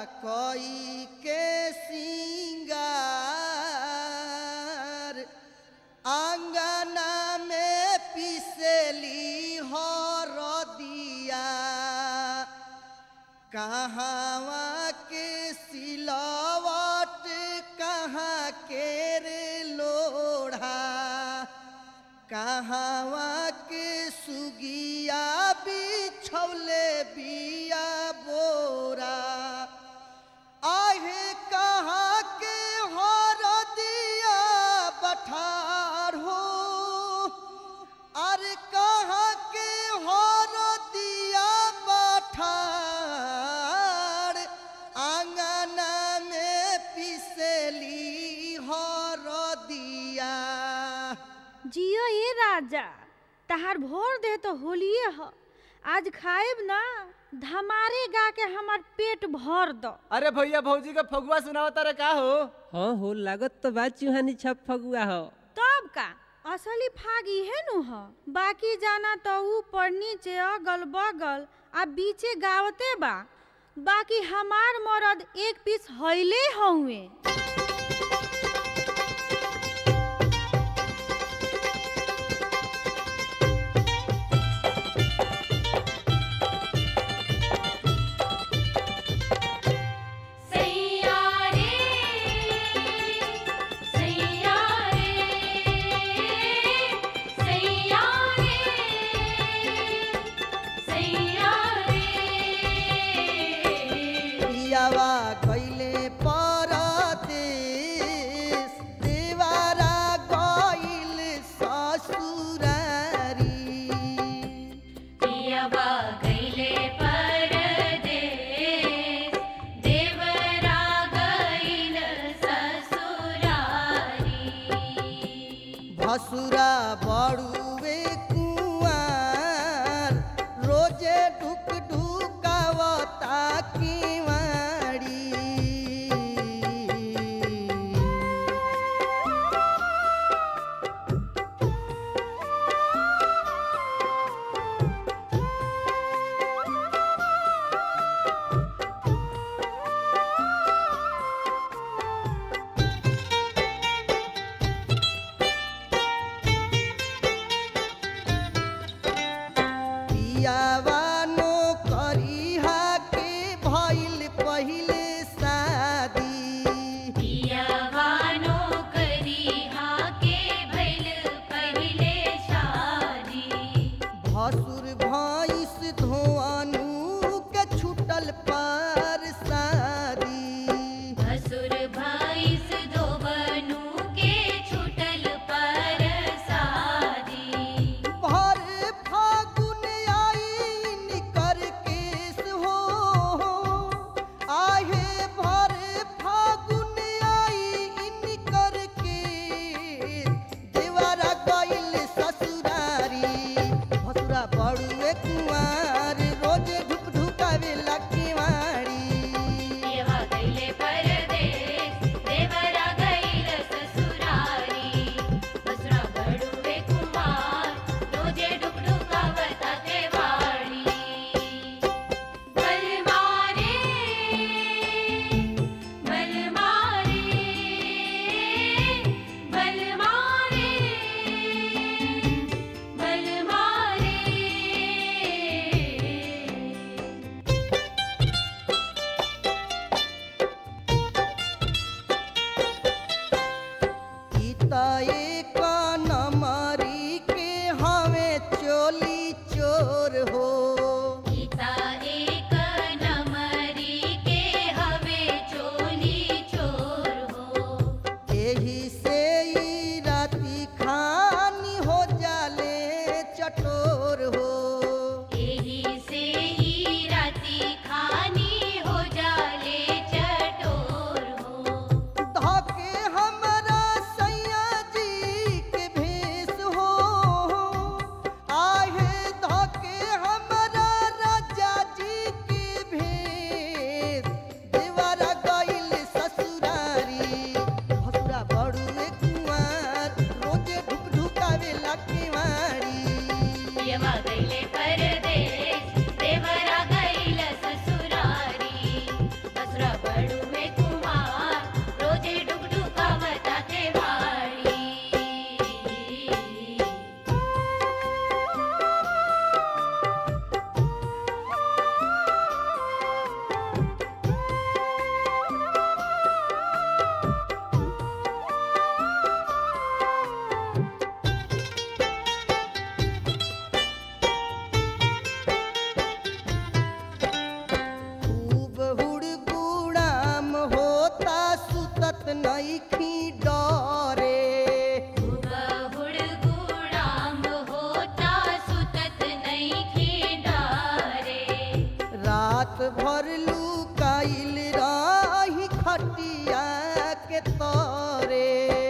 कोई के सिंगार आंगना में पिसली हरदिया कहवा के सिलवट कहाँ के रे लोढ़ा कहवा के सुगिया बिछौले बिया बोरा आहे कहाँ के हरदिया बठार हो अरे कहाँ के हरदिया बठार आंगना में पिसली हरदिया जियो ये राजा तहार भोर दे तो होलिए ह आज खाएब ना धमारे गा के हमार पेट भर दो अरे भैया भौजी का फगुआ सुनावता रे का हो हाँ हो लागत तो बा चुहानी छप फगुआ हो तब का असली फाग इहे नु ह बाकी जाना तो ऊपर नीचे अगल बगल आ बीचे गावते बा बाकी हमार मरद एक पीस हईले हउए सैयारे सैयारे सैयारे सैयारे पियावा गइले परदेश देवारा गइल ससुरारी पियवा गइले परदेस देवरा गइल ससुरारी भसुरा बड़ुए कुआर रोजे ढुक ढुकावता किवाड़ी पियावा नो करिहा के भई लुकाइल रही खटिया के तरे